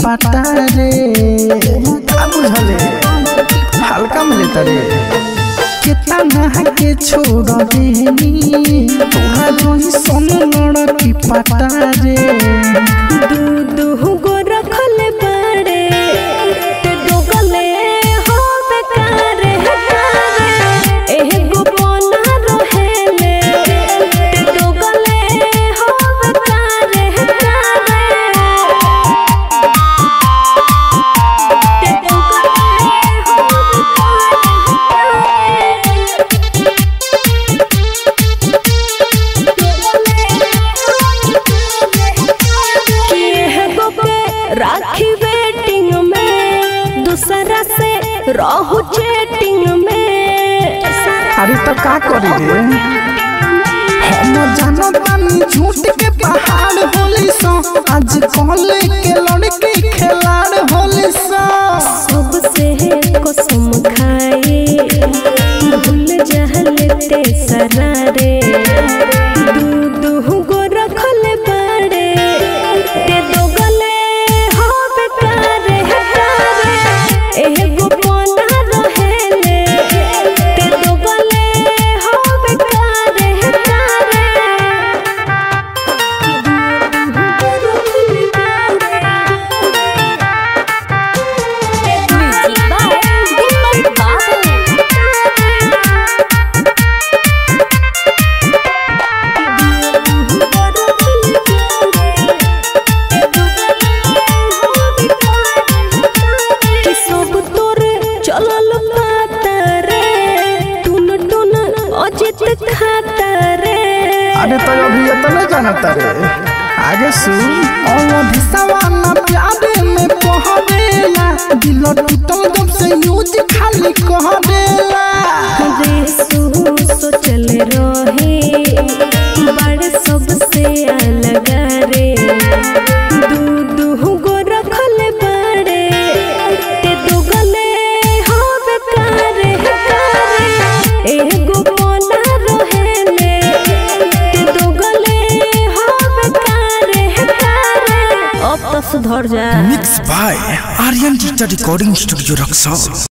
पाटा रे का बुझले हल्का में लेता रे कितना नहा के छोड़ देनी तोरा जोही सोन लड़की पाटा रे दू दू गो रखल बाड़े ते दोगले हो बेकार हकारे एह गो पना रहेले ते दोगले हो बेकार हकारे ते दोगले हो राखी वेटिंग में दूसरा से रहू चैटिंग में अरे तो का करी रे हम जानो तानी झूठ के पहाड़ होली सो आज कॉले के लड़की खिलाड़ होली सो सबसे कसम खाए भूल जहल ते सरारे दू दू गो रखल बाड़े ते दो गले हो बेकार हकारे एह गो पना रहेले ते दो गले हो बेकार हकारे म्यूजिक बाय दीपक बाबू सब तोरे चलल पाता रे टुन टुन अजित खाता रे अरे तो अभी ये तो नहीं जानता रे आगे सुन और भिसवाना प्यारे में पहरेला दिल टूटल जब से यूज खाली कह देला रे सु सोचल रहे बड़ सबसे अलग रे दू दू गो रखल बड़े ते दो गले हो बेकार हकारे एगो पना रहेले ते दो गले हो बेकार हकारे अब तो सुधर जा mix by Aryan digital recording studio Raxaul